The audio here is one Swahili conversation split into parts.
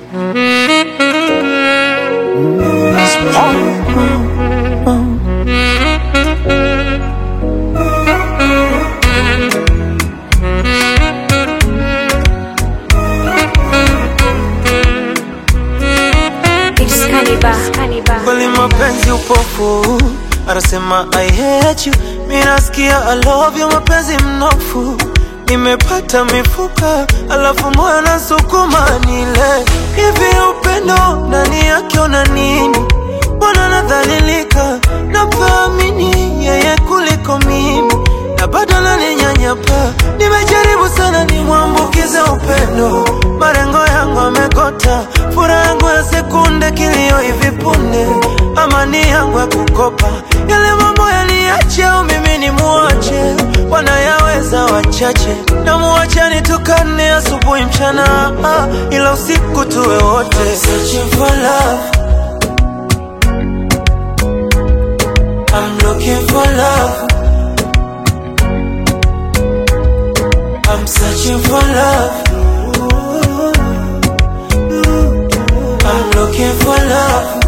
It's Cannibal. Cannibal. kweli mapenzi upofu anasema I hate you mi nasikia I love you mapenzi mnofu nimepata mifuka alafu moyo nasukuma nile hivi upendo ndani yake una nini mbona nadhalilika napaamini yeye kuliko mimi na bado naninyanyapa nimejaribu sana nimwambukize upendo marengo yangu amekota furaha yangu ya sekunde kilio hivi punde amani yangu ya kukopa yale mambo yaliache au mimi ni muache wanayaweza wachache na muache nitukane asubuhi mchana ah, ila usiku tuwe wote Searching for love I'm looking for love I'm searching for love I'm looking for love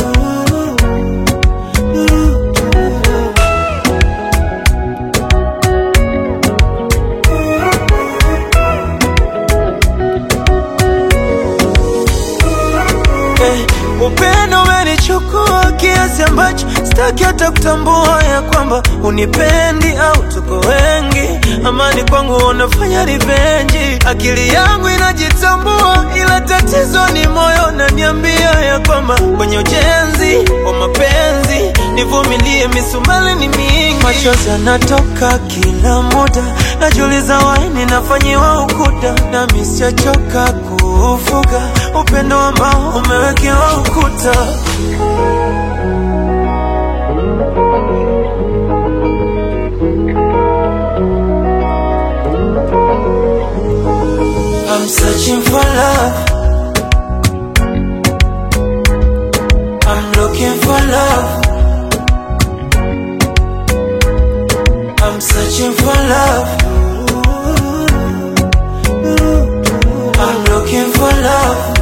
Eh, upendo umenichukua kiasi ambacho sitaki hata kutambua ya kwamba unipendi au tuko wengi. Amani kwangu unafanya rivenji, akili yangu inajitambua, ila tatizo ni moyo naniambia ya kwamba kwenye ujenzi wa mapenzi nivumilie, misumali ni mingi, machozi yanatoka kila muda, najiuliza waini nafanyiwa ukuda, nami sijachoka kuufuga upendo ambao umewekewa ukuta. I'm searching for love. I'm looking for love. I'm searching for love. I'm looking for love.